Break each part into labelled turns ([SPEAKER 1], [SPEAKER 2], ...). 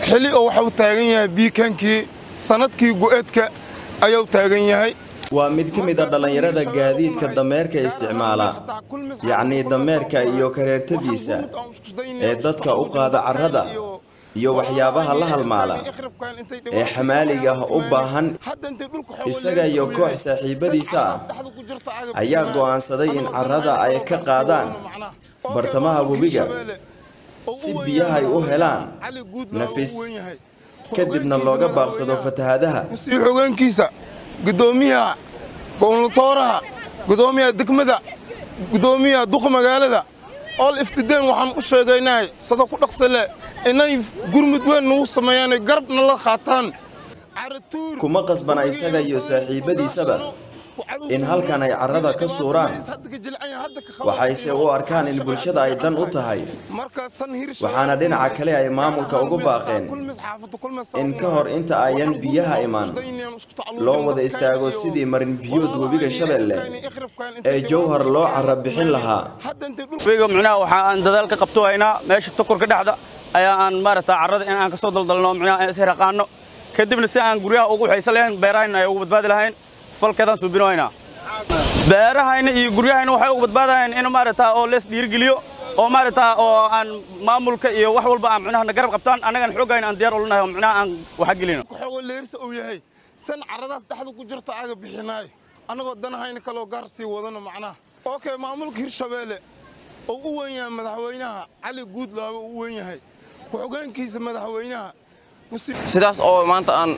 [SPEAKER 1] xili oo waxau taagan yahay biikankii sannadkii go'eedka ayuu taagan yahay
[SPEAKER 2] waa mid ka mid a dhallinyarada gaadiidka dameerka isticmaala yacnii dameerka iyo kareertadiisa ee dadka u qaada carrada iyo waxyaabaha la halmaala ee xamaaliga ah u baahan isaga iyo koox saaxiibadiisa ah ayaa go'aansaday in carrada ay ka qaadaan bartamaha webiga si biyaha ay u helaan nafis kadibna looga baaqsado fatahaadaha
[SPEAKER 1] sii xogeenkiisa gudoomiyaha gowlatooraha gudoomiyaha degmada gudoomiyaha duqa magaalada ool iftideen waxaan u sheegaynahay sado ku dhaqsale inay gurmud weyn nagu sameeyaan garabna la qaataan
[SPEAKER 2] kuma qasbana isaga iyo saaxiibadiisaba in halkan ay carrada ka suuraan waxayse u arkaan in bulshada ay dan u tahay waxaana dhinaca kale ay maamulka ugu baaqeen in ka hor inta ayan biyaha imaan loo wada istaago sidii marin biyood webiga shabeelle ee jowhar loo carra bixin lahaa
[SPEAKER 3] webiga micnaha waxa aan dadaal ka qabto haynaa meesha tukurka dhexda ayaa aan maaragtaa carrada in aan ka soo daldalno micnaha aan isxiraqaano kadibna si aan guryaha ugu waxaysan lahayn beerahayna ay ugu badbaadi lahayn falkeedaan suubino haynaa beerahayna iyo guryahayna waxay ugu badbaadayaan in maaragtaa oo lees dhiirigeliyo oo maaragtaa oo aan maamulka iyo wax walba aan micnaha na garab qabtaan annagan xoogayna aan diyaar ulanahay oo micnaha aan waxa gelino
[SPEAKER 1] waxooga leerisa uu yahay san carradaas dhexda ku jirta aga bixinaayo annagoo danahayna kaloo gaar sii wadano macnaha okay maamulka hirshabeelle oo u weyn yahay madaxweynaha cali guudlaabe uu weyn yahay ku-xogeenkiisa madaxweynaha
[SPEAKER 4] sidaas oo maanta aan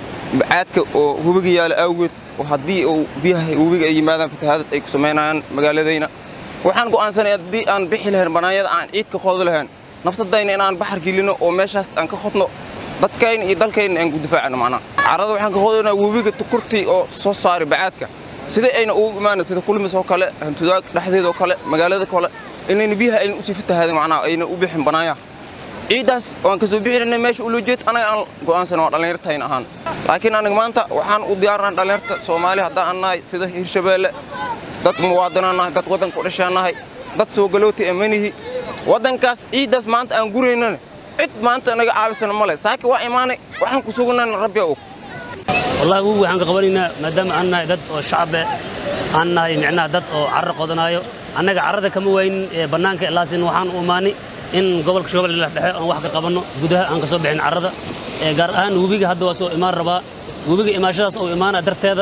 [SPEAKER 4] caadka oo webiga yaala awgeed oo haddii uu biyaha webiga ay yimaadaan fatahaadad ay ku samaynayaan magaaladayna waxaan go'aansanay haddii aan bixi lahayn bannaanyada aan ciid ka qoodi lahayn naftadayna inaan baxar gelino oo meeshaas aan ka qodno dadkayna iyo dalkayna aan ku difaacno macnaha carrada waxaan ka qodanaa webiga tukurtii oo soo saari bacaadka sida ayna ugu imaana sida kulmis oo kale hantudaag dhexdeeda oo kale magaalada kale inayna biyaha ayna usii fatahaadin macnaha ayna u bixin bannaanyaha ciiddaas waan ka soo bixinay meesha ulujeed anaga aan go'aansan waa dhallinyartayn ahaan laakiin aniga maanta waxaan u diyaarnaa dhallinyarta soomaali haddaan aan nahay sida hirshabeelle dad muwaadinaan nahay dad waddanka u dhashaan nahay dad soo galootay amanihi waddankaas ciiddaas maanta aan guraynana cid maanta naga caawisana ma leh saaki waa imaanay waxaan ku sugnayna rabbi og
[SPEAKER 5] wallahi wugu waxaan ka qabanaynaa maadaama aan nahay dad oo shacabe aan nahay micnaha dad oo carro qodanaayo annaga carrada kama waynin ee bannaanka laasin waxaan u imaanay in gobolka shoobal dhexe aan wax ka qabanno gudaha aan ka soo bixin carrada gaar ahaan webiga hadda waa soo imaan rabaa webiga imaashadaas oo imaana darteeda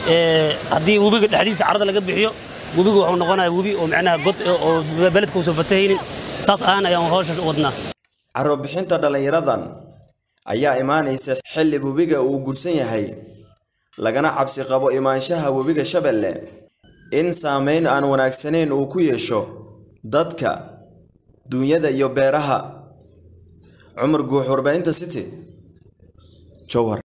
[SPEAKER 5] haddii webiga dhexdiisa carrada laga bixiyo webiga wuxuu noqonayaa webi oo micnaha god oo beledka uusan fatahaynin saas ahaan ayaan hawshaas u wadnaa
[SPEAKER 2] carro bixinta dhallinyaradan ayaa imaanaysa xilli webiga uu gursan yahay lagana cabsi qabo imaanshaha webiga shabeelle in saamayn aan wanaagsanayn uu ku yeesho dadka duunyada iyo beeraha cumar guux warbaahinta city jowhar